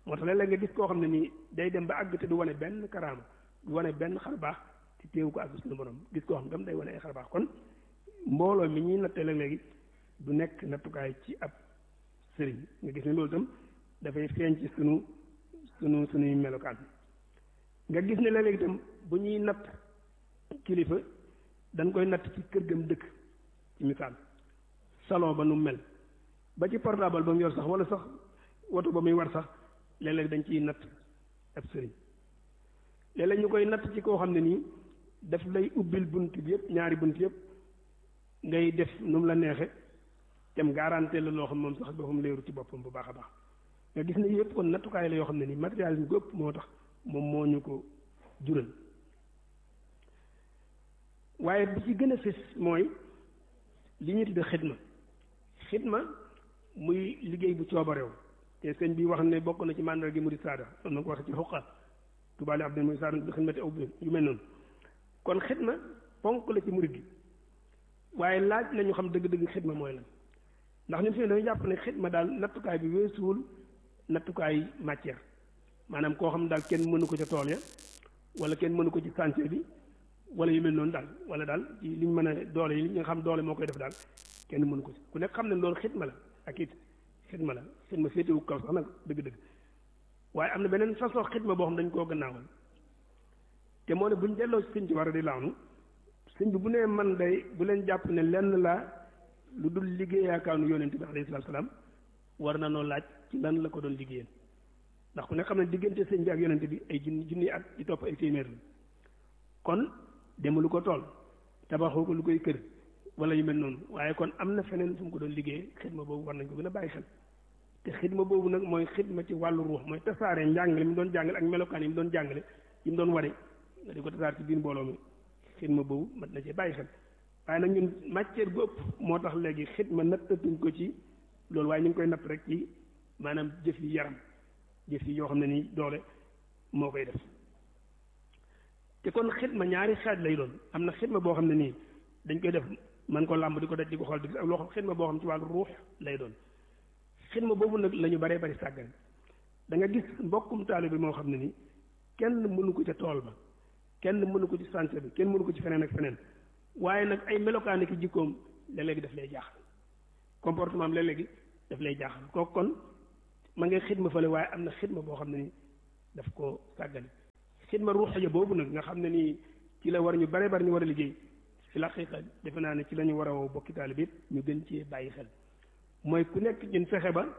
moo tax léeg-léeg nga gis koo xam ne nii day dem ba àgg te du wane benn karaama du wane benn xar baax te teewu ko àgg suñu borom gis koo xam tam day wane ay xar baax kon mbooloo mi ñuy nattee léeg-léegi du nekk nattukaay ci ab sëriñ nga gis ne loolu itam dafay feeñ ci sunu sunu sunuy melokaan nga gis ne léeg-léegi itam bu ñuy natt kilifa dañ koy natt ci kër gam dëkk ci misaal salon ba nu mel ba ci portable ba mu yor sax wala sax woto ba muy war sax léeg-léeg dañ ciy natt ab sëriñ léeg-léeg ñu koy natt ci koo xam ne nii daf lay ubbil bunt bi yëpp ñaari bunt yëpp ngay def nu mu la neexe tem garanté la loo xam moom sax boppam leeru ci boppam bu baax a baax nga gis ne yëpp kon nattukaay la yoo xam ne nii matérialisme gu ëpp moo tax moom moo ñu ko jural waaye bi ci gën a fës mooy li ñu tudde xidma xidma muy liggéey bu coobareew te sëñ bi wax ne bokk na ci màndar gi murid saada noonu na ko waxee ci xuqa tubaali abdul murid saada bi xidmati aw bi yu mel noonu kon xidma ponk la ci murid gi waaye laaj la ñu xam dëgg-dëgg xidma mooy lan ndax ñun fi ne dañu jàpp ne xidma daal nattukaay bi weesuwul nattukaay matière maanaam koo xam daal kenn mënu ko ca tool ya wala kenn mënu ko ci chantier bi wala yu mel noonu daal wala daal ci li ñu mën a doole yi li nga xam doole moo koy def daal kenn mënu ko ci ku nekk xam ne loolu xidma la ak it xidma la xidma féetewu kaw sax nag dëgg-dëgg waaye am na beneen façon xidma boo xam dañ koo gannaawal te moo ne buñ delloo ci sëñ ci war a di laanu sëñ bi bu nee man day bu leen jàpp ne lenn laa lu dul liggéeyaakaanu yonent bi alayhi salaatu salaam war na noo laaj ci lan la ko doon liggéeyal ndax ku ne xam ne diggante sëñ bi ak yonent bi ay junni junni at ci topp ay téeméer la kon demalu ko tool tabaxoo ko lu koy kër wala yu mel noonu waaye kon am na feneen fu mu ko doon liggéey xidma boobu war nañ ko gën a bàyyi xel te xidma boobu nag mooy xidma ci wàllu ruux mooy tasaare njàngale mi doon jàngale ak melokaan yi mu doon jàngale yi mu doon ware nga di ko tasaare ci biir mbooloo mi xidma boobu mat na cee bàyyi xel waaye nag ñun matière bu ëpp moo tax léegi xidma nattatuñ ko ci loolu waaye ñu ngi koy natt rek ci maanaam jëf yi yaram jëf yi yoo xam ne nii doole moo koy def te kon xidma ñaari xaaj lay doon am na xidma boo xam ne nii dañ koy def man ko làmb di ko daj di ko xool di gis ak loo xam xidma boo xam ci wàllu ruux lay doon xidma boobu nag la ñu baree bari sàggan da nga gis mbokkum taalibe bi moo xam ne nii kenn mënu ko ca tool ba kenn mënu ko ci santé bi kenn mënu ko ci feneen ak feneen waaye nag ay melokaani ki jikkoom léeg-léegi daf lay jaaxal comportement am léeg-léegi daf lay jaaxal kooku kon ma ngay xidma fële waaye am na xidma boo xam ne nii daf ko sàggane xidma ruuxiya boobu nag nga xam ne nii ci la war ñu bare bari ñu war a liggéey fi la xaqiqa defe naa ne ci la ñu war a woo bokki taalibe yëpp ñu gën ci bàyyi xel mooy ku nekk ñun fexe ba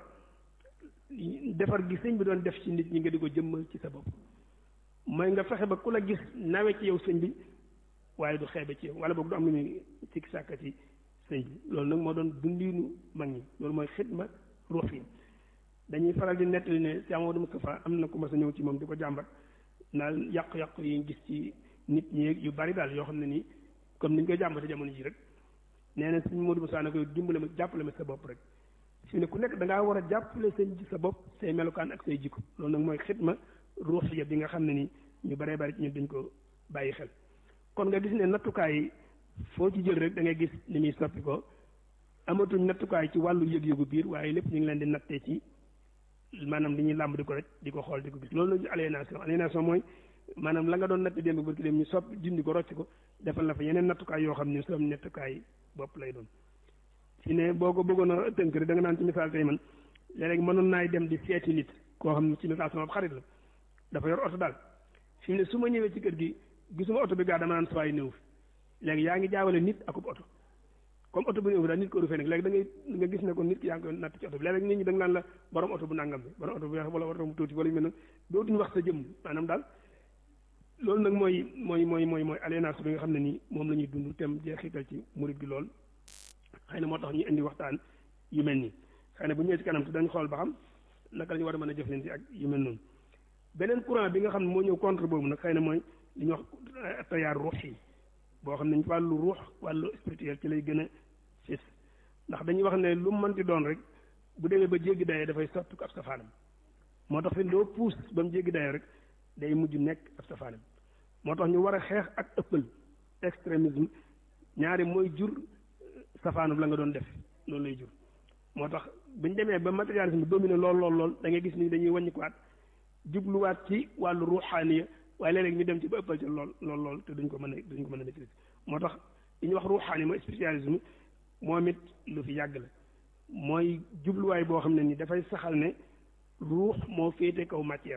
defar gi sëñ bi doon def ci nit ñi nga di ko jëmmal ci sa bopp mooy nga fexe ba ku la gis nawe ci yow sëñ bi waaye du xeebe ci yow wala boog du am lu muy sikki sàkka ci sëñ bi loolu nag moo doon dundiinu mag ñi loolu mooy xidma ruux yi dañuy faral di nettali ne Cheikh Amadou Moustapha am na ku ma sa ñëw ci moom di ko jàmbat naan yàqu-yàqu yi ñu gis ci nit ñi yu bari daal yoo xam ne nii comme ni ñu koy jàmbate jamono ji rek nee na sëñ Modou Moussa ne koy dimbale ma jàppale ma sa bopp rek fi ne ku nekk da ngaa war a jàppale sëñ ji sa bopp say melokaan ak say jikko loolu nag mooy xidma ruuxiya bi nga xam ne nii ñu baree bari ci ñun dañ ko bàyyi xel kon nga gis ne nattukaay yi foo ci jël rek da ngay gis ni muy soppi ko amatuñ nattukaay ci wàllu yëg-yëgu biir waaye lépp ñu ngi leen di nattee ci maanaam li ñuy làmb di ko rek di ko xool di ko gis loolu la aliénation aliénation mooy maanaam la nga doon natt démb barki dem ñu soppi dindi ko rocc ko defal la fa yeneen nattukaay yoo xam ne soom nattukaay bopp lay doon fi ne boo ko bëggoon a tënk rek da nga naan ci misaal tey man léeg-léeg mënoon naay dem di seeti nit koo xam ne ci misaal sama xarit la dafa yor oto daal fi mu ne su ma ñëwee ci kër gi gisuma oto bi gaa dama naan sawaay néew fi léegi yaa ngi jaawale nit akub oto comme oto bu néew fi daal nit ko du fee nekk léegi da ngay nga gis ne ko nit ki yaa ngi koy natt ci oto bi léeg-léeg nit ñi da nga naan la borom oto bu nangam bi borom oto bu weex wala oto bu tuuti wala yu mel noonu dootuñu wax sa jëmm maanaam daal loolu nag mooy mooy mooy mooy mooy aliénation bi nga xam ne nii moom la ñuy dund tem jeexital ci murit gi lool xëy na moo tax ñu indi waxtaan yu mel nii xëy na bu ñëwee ci kanam te dañ xool ba xam naka la ñu war a mën a jëflante ak yu mel noonu beneen courant bi nga xam ne moo ñëw contre boobu nag xëy na mooy li ñuy wax tayaar ruux yi boo xam ne wàllu ruux wàllu spirituel ci lay gën a fis ndax dañuy wax ne lu mu mënti doon rek bu demee ba jéggi dayoo dafay sotti ko ab safaanam moo tax fi loo puus ba mu jéggi dayoo rek day mujj nekk ab safaanam moo tax ñu war a xeex ak ëppal extrémisme ñaari mooy jur safaanum la nga doon def loolu lay jur moo tax bu ñu demee ba matérialisme domine lool lool lool da ngay gis ni dañuy wàññi ko at jubluwaat ci wàllu ruuxaaniya waaye léeg-léeg ñu dem ci ba ëppal ci lool lool lool te duñ ko mën a duñ ko mën a maîtriser moo tax li ñuy wax ruuxaani mooy spiritualisme moom it lu fi yàgg la mooy jubluwaay boo xam ne ni dafay saxal ne ruux moo féete kaw matière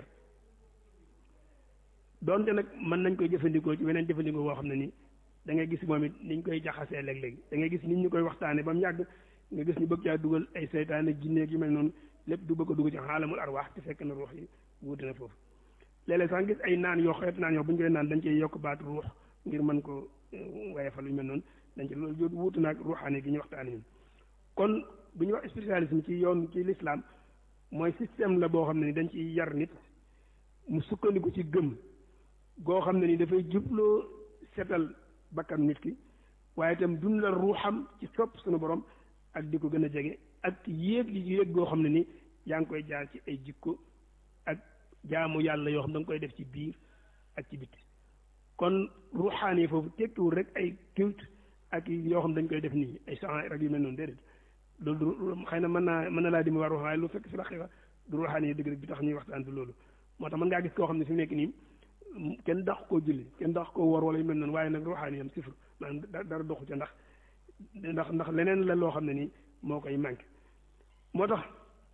donte nag mën nañ koy jëfandikoo ci weneen jëfandikoo boo xam ne ni da ngay gis moom it niñ koy jaxasee léeg-léeg da ngay gis nit ñu koy waxtaane ba mu yàgg nga gis ñu bëgg caa dugal ay seytaane jinne yu mel noonu lépp du bëgg a dugg ci xaalamul arwaax te fekk na ruux yi wuute na foofu léeg-léeg sax gis ay naan yoo xeet naan yoo bu ñu koy naan dañ cey yokk baatu ruux ngir mën ko wayefal lu mel noonu dañ ci loolu jot wuute naag ruuxaane gi ñu waxtaane ñun kon bu ñu wax spiritualisme ci yoon ci l'islam mooy système la boo xam ne ni dañ ciy yar nit mu sukkandiku ci gëm goo xam ne ni dafay jubloo setal bakkan nit ki waaye itam dundal ruuxam ci sopp suñu borom ak di ko gën a jege ak yéeg yi yéeg goo xam ne ni yaa ngi koy jaar ci ay jikko ak jaamu yàlla yoo xam da nga koy def ci biir ak ci biti kon ruuxaan yi foofu tekkiwul rek ay culte ak yoo xam dañ koy def nii ay chan rek yu mel noonu déedéet loolu du xëy na mën naa mën na laa di mu war ruux waaye lu fekk fi raqiqa du ruuxaan yi dëgg rek bi tax ñuy waxtaan du loolu moo tax mën ngaa gis koo xam ne fi mu nekk nii kenn dax koo julli kenn dax koo war wala yu mel noonu waaye nag ruuxaan yi am sifr maanaam dara doxu ca ndax ndax ndax leneen la loo xam ne nii moo koy manqué moo tax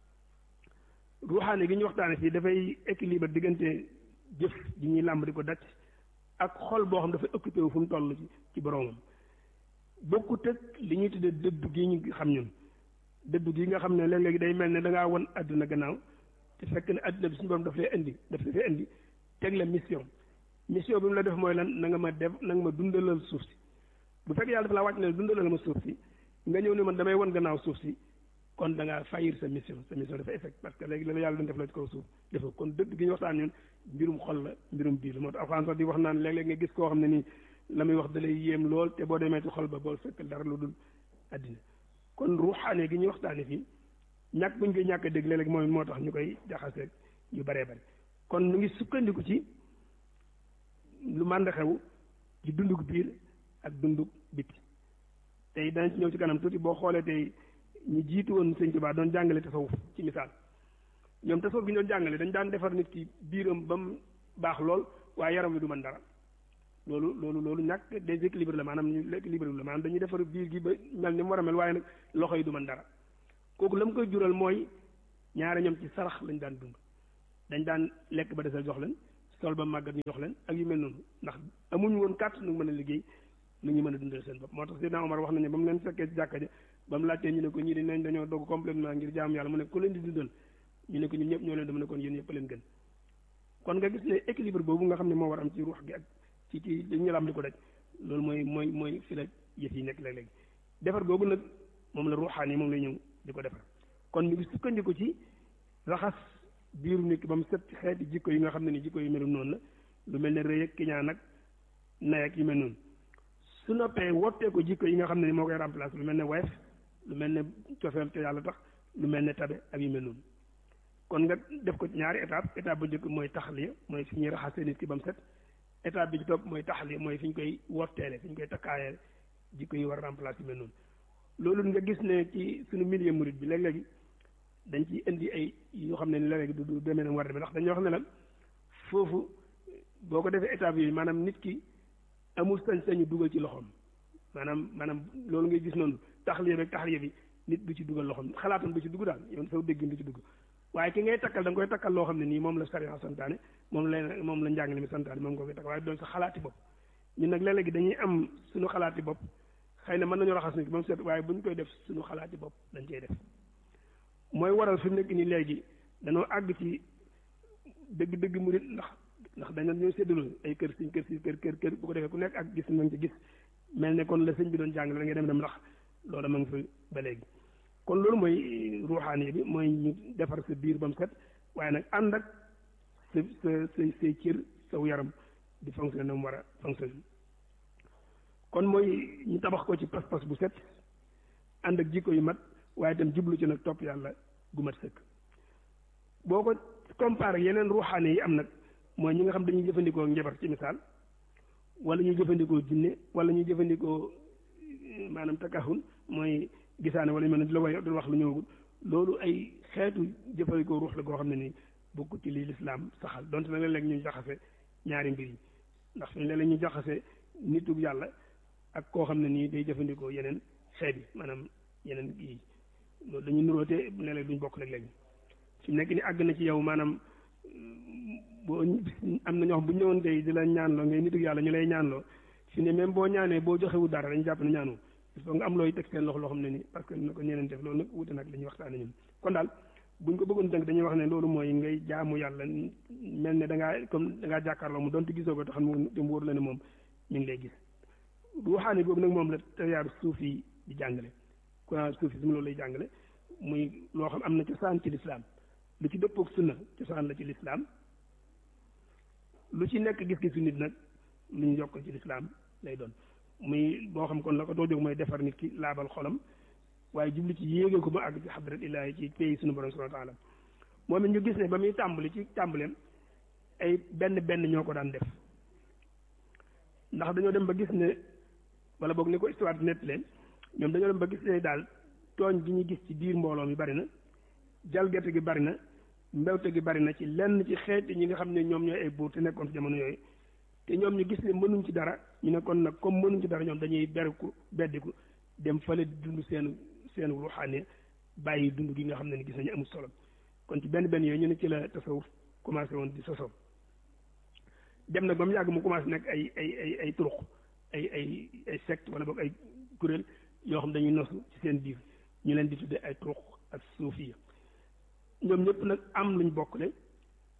ruuxaane gi ñu waxtaane fii dafay équilibre diggante jëf ji ñuy làmb di ko daj ak xol boo xam dafay occupé wu fu mu toll ci ci boroomam bokkut ak li ñuy tuddee dëddu gi ñu xam ñun dëddu gi nga xam ne léeg-léegi day mel ne da ngaa won àdduna gannaaw te fekk ne àdduna bi suñu borom daf lay indi daf lay indi teg la mission mission bi mu la def mooy lan na nga ma def na nga ma dundalal suuf si bu fekk yàlla dafa laa wàcc ne dundalal ma suuf si nga ñëw ne man damay won gannaaw suuf si kon da ngaa fayir sa mission sa mission dafa effect parce que léegi la yàlla doon def la ci kaw suuf dafa kon dëgg gi ñu waxtaan ñun mbirum xol la mbirum biir la moo tax alxuraan sax di wax naan léeg-léeg nga gis koo xam ne nii la muy wax da lay yéem lool te boo demee ci xol ba boo fekk dara lu dul àddina kon ruuxaane gi ñuy waxtaane fii ñàkk bu ñu koy ñàkk a dégg léeg-léeg mooy moo tax ñu koy jaxaseeg yu baree bari kon ñu ngi sukkandiku ci lu mànd xew ci dundug biir ak dundug biti tey danañ ci ñëw ci kanam tuuti boo xoolee tey ñi jiitu woon sëñ Tuubaa doon jàngale tasawuf ci misaal ñoom tasawuf gi ñu doon jàngale dañ daan defar nit ki biiram ba mu baax lool waaye yaram wi du mën dara loolu loolu loolu ñàkk déséquilibre la maanaam ñu l'équilibre la maanaam dañuy defar biir gi ba mel ni mu war a mel waaye nag loxo yi du mën dara kooku la mu koy jural mooy ñaare ñoom ci sarax lañ daan dund dañ daan lekk ba desal jox leen sol ba màggat ñu jox leen ak yu mel noonu ndax amuñu woon kàtt nu mën a liggéey nu ñu mën a dundal seen bopp moo tax Seydina Omar wax nañu ba mu leen fekkee ci jàkka ja ba mu laajtee ñu ne ko ñii di nañ dañoo dogg complètement ngir jaamu yàlla mu ne ku leen di dundal ñu ne ko ñun ñëpp ñoo leen dama ne kon yéen ñëpp leen gën kon nga gis ne équilibre boobu nga xam ne moo war am ci ruux gi ak ci ci li ñu lam di ko daj loolu mooy mooy mooy fi la yëf yi nekk léeg-léeg defar googu nag moom la ruuxaan yi moom lay ñëw di ko defar kon ñu ngi sukkandiku ci raxas biiru nit ki ba mu set ci xeeti jikko yi nga xam ne ni jikko yu melu noonu la lu mel ne rëy ak kiñaan ak nay ak yu mel noonu su noppee wottee ko jikko yi nga xam ne ni moo koy remplacer lu mel ne woyof lu mel ne cofeel te yàlla tax lu mel ne tabe ak yu mel noonu kon nga def ko ci ñaari étape étape bu njëkk mooy taxliya mooy fi ñuy raxasee nit ki ba mu set étape bi ci topp mooy taxliya mooy fi ñu koy wotteele fi ñu koy takkaayee jikko yi war a remplacer yu mel noonu loolu nga gis ne ci suñu milieu murid bi léeg-léegi dañ ciy indi ay yoo xam ne ni léeg-léegi du du demee na war a demee ndax dañuy wax ne la foofu boo ko defee étape yooyu maanaam nit ki amul sañ-sañu dugal ci loxoom maanaam maanaam loolu ngay gis noonu taxliya bi taxliya bi nit du ci dugal loxoom xalaatam du ci dugg daal yow saw déggin du ci dugg waaye ki ngay takkal da nga koy takkal loo xam ne nii moom la sariya santaane moom la moom la njàngale mi santaane moom nga koy takkal waaye doon sa xalaati bopp ñun nag léeg-léegi dañuy am suñu xalaati bopp xëy na mën nañu raxas nit ki ba mu set waaye bu ñu koy def suñu xalaati bopp dañ cey def mooy waral fi mu nekk nii léegi dañoo àgg ci dëgg-dëgg murit ndax ndax dañu ñoo séddaloo ay kër siñ kër si kër kër kër bu ko defee ku nekk ak gis nañ ci gis mel ne kon la sëñ bi doon jàngale da ngay dem dem ndax loolu ma ngi fi ba léegi kon loolu mooy ruuxaani bi mooy ñu defar sa biir ba mu set waaye nag ànd ak sa sa sa say cër saw yaram di fonctionner na mu war a fonctionner kon mooy ñu tabax ko ci pas-pas bu set ànd ak jikko yu mat waaye itam jublu ci nag topp yàlla gu mat sëkk boo ko comparé yeneen ruuxaane yi am nag mooy ñi nga xam dañuy jëfandikoo njabar ci misaal wala ñuy jëfandikoo jinne wala ñuy jëfandikoo maanaam takahun mooy gisaane wala ñu mel ne di la way di wax lu ñëwagul loolu ay xeetu jëfandikoo ruux la goo xam ne nii bokku ci li lislaam saxal donte nag léeg-léeg ñu jaxase ñaari mbir yi ndax fi léeg-léeg ñu jaxase nitug yàlla ak koo xam ne nii day jëfandikoo yeneen xeet yi maanaam yeneen yi loolu dañu nuróote léeg-léeg duñ bokk léeg-léeg fi mu nekk ni àgg na ci yow maanaam boo am na ñoo xam bu ñu ñëwoon tey di la ñaanloo ngay nitug yàlla ñu lay ñaanloo fi ne même boo ñaanee boo joxewu dara dañu jàpp ne ñaanu il faut nga am looy teg seen loxo loo xam ne ni parce que na ko ñeneen def loolu nag wute nag li ñuy waxtaane ñun kon daal buñ ko bëggoon tënk dañuy wax ne loolu mooy ngay jaamu yàlla mel ne da ngaa comme da ngaa jàkkaarloo mu donte gisoo ko te xam mu dem wóor la ne moom ñu ngi lay gis ruuxaani boobu nag moom la tayaaru suuf yi di jàngale courant suuf yi su loolu lay jàngale muy loo xam am na cosaan ci lislaam lu ci dëppook sunna cosaan la ci lislaam lu ci nekk gis-gisu nit nag lu ñu yokkal ci lislaam lay doon muy boo xam kon la ko doo jóg mooy defar nit ki laabal xolam waaye jubli ci yéege ko ba àgg ci xadrat illaahi ci pays suñu borom subhanahu wa taala moom it ñu gis ne ba muy tàmbali ci tàmbaleem ay benn benn ñoo ko daan def ndax dañoo dem ba gis ne wala boog ni ko histoire di nett leen ñoom dañoo dem ba gis ne daal tooñ gi ñu gis ci biir mbooloo mi bari na jalgate gi bari na mbewte gi bari na ci lenn ci xeeti ñi nga xam ne ñoom ñooy ay buur te nekkoon ci jamono yooyu te ñoom ñu gis ne mënuñ ci dara ñu ne kon nag comme mënuñ ci dara ñoom dañuy beriku beddiku dem fële di dund seen seen ruuxaane bàyyi dund gi nga xam ne ni gis nañu amul solo kon ci benn benn yooyu ñu ne ci la tasawuf commencé woon di sosoo dem nag ba mu yàgg mu commencé nekk ay ay ay ay turuq ay ay ay secte wala boog ay kuréel yoo xam dañuy nosu ci seen biir ñu leen di tuddee ay turuq ak suufiya ñoom ñëpp nag am luñ bokkle